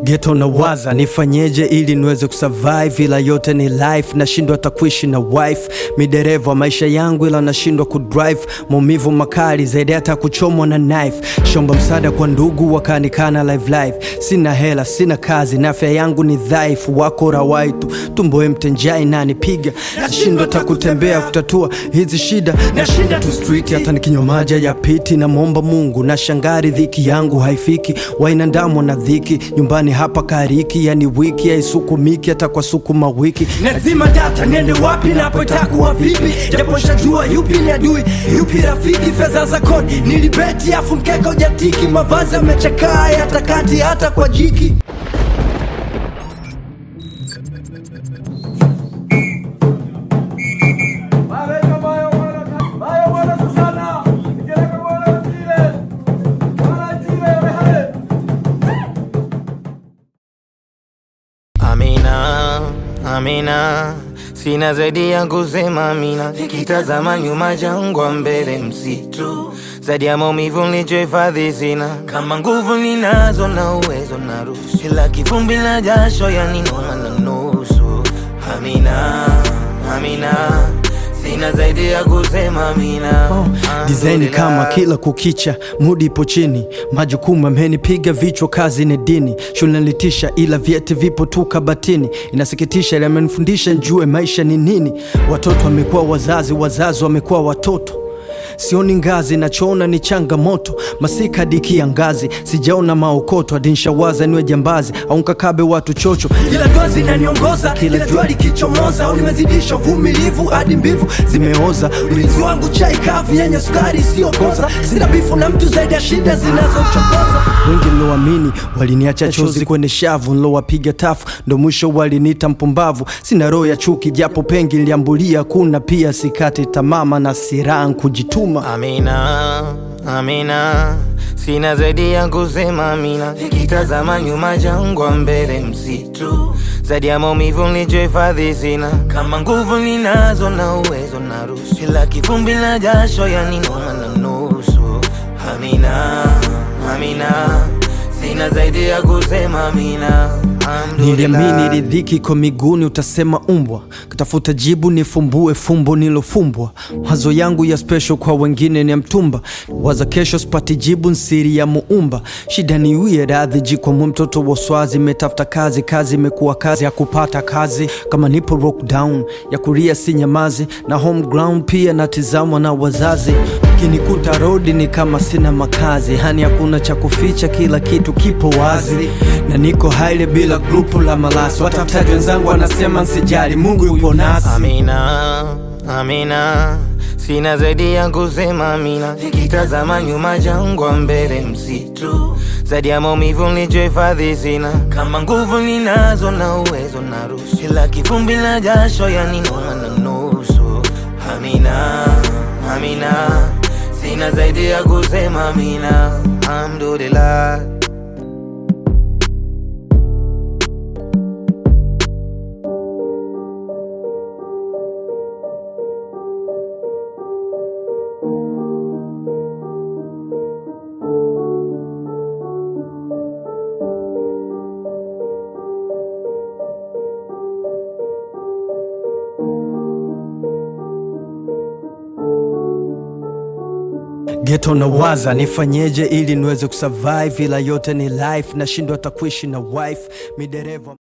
Geto na waza nifanyeje ili niweze kusurvive, ila yote ni life, nashindwa hata kuishi na wife. Midereva maisha yangu, ila nashindwa kudrive, maumivu makali zaidi hata kuchomwa na knife. Shomba msaada kwa ndugu wakanikana live live, sina hela, sina kazi na afya yangu ni dhaifu, wako rawaitu tumboe mtenjai nanipiga, nashindwa hata kutembea kutatua hizi shida, nashinda tu street, hata nikinywa maji ya piti, namwomba Mungu na shangari, dhiki yangu haifiki, wainandamwa na dhiki nyumbani hapa kariki, yani wiki haisukumiki hata kwa sukuma wiki. Nazima data niende wapi napotakuwa vipi, japo shajua yupi ni adui yupi rafiki. Fedha za kodi nilibeti, afu mkeka ujatiki, mavazi yamechakaa hata kati hata kwa jiki. Amina, Amina, sina zaidi ya kusema Amina. Nikitazama nyuma jangwa, mbele msitu, zaidi ya maumivu nilichohifadhi sina. Kama nguvu ninazo na uwezo na ruhusu, ila kivumbi na jasho yaninoma na nusu. Amina, Amina, sina zaidi ya kusema Amina. Design kama kila kukicha, mudi ipo chini, majukumu amenipiga vichwa, kazi ni dini, shule nilitisha, ila vyeti vipo tu kabatini. Inasikitisha, ila amenifundisha njue maisha ni nini. Watoto wamekuwa wazazi, wazazi wamekuwa watoto Sioni ngazi, nachoona ni changamoto. Masika dikia ngazi, sijaona maokoto. Adinshawaza niwe jambazi au nkakabe watu chocho. Kila dua zinaniongoza, kila jua likichomoza, au nimezidisha uvumilivu hadi mbivu Zimeoza ulinzi wangu chai kavu yenye sukari isiyokoza. Sina bifu na mtu zaidi ya shida zinazochokoza. wengi niloamini waliniacha chozi kwenye shavu, nilowapiga tafu ndo mwisho waliniita mpumbavu. Sina roho ya chuki, japo pengi niliambulia, kuna pia sikati tamama na siraha kujituma. Amina, Amina, sina zaidi ya kusema Amina. Nikitazama nyuma jangwa, mbele msitu, zaidi ya maumivu nilichohifadhi sina. Kama nguvu ninazo na uwezo na ruhusu, ila kivumbi na jasho yaninoma na nusu. Amina, Amina, sina zaidi ya kusema Amina. Alhamdulillah. Niliamini ridhiki iko miguuni, utasema umbwa. Katafuta jibu nifumbue fumbo nilofumbwa. Mawazo yangu ya special kwa wengine ni ya mtumba, waza kesho sipati jibu, nsiri ya muumba. Shida ni uye radhi jikwa mtoto wa swazi, metafuta kazi, kazi imekuwa kazi ya kupata kazi. Kama nipo lockdown ya kuria si nyamazi, na home ground pia natizamwa na wazazi. Kinikuta rodi ni kama sina makazi, hani hakuna cha kuficha, kila kitu kipo wazi, na niko haile bila grupu la malasi. Watafutaji wenzangu wanasema nsijali, Mungu yupo nasi. Amina, Amina, sina zaidi ya kusema Amina. Nikitazama nyuma jangwa, mbele msitu, zaidi ya maumivu nilichohifadhi sina. Kama nguvu ninazo na uwezo na ruhusu, ila kivumbi na jasho yaninoma na nusu. Amina, Amina, sina zaidi ya kusema Amina. Alhamdulillah. Geto na waza nifanyeje ili niweze kusurvive, ila yote ni life, nashindwa hata kuishi na wife midereva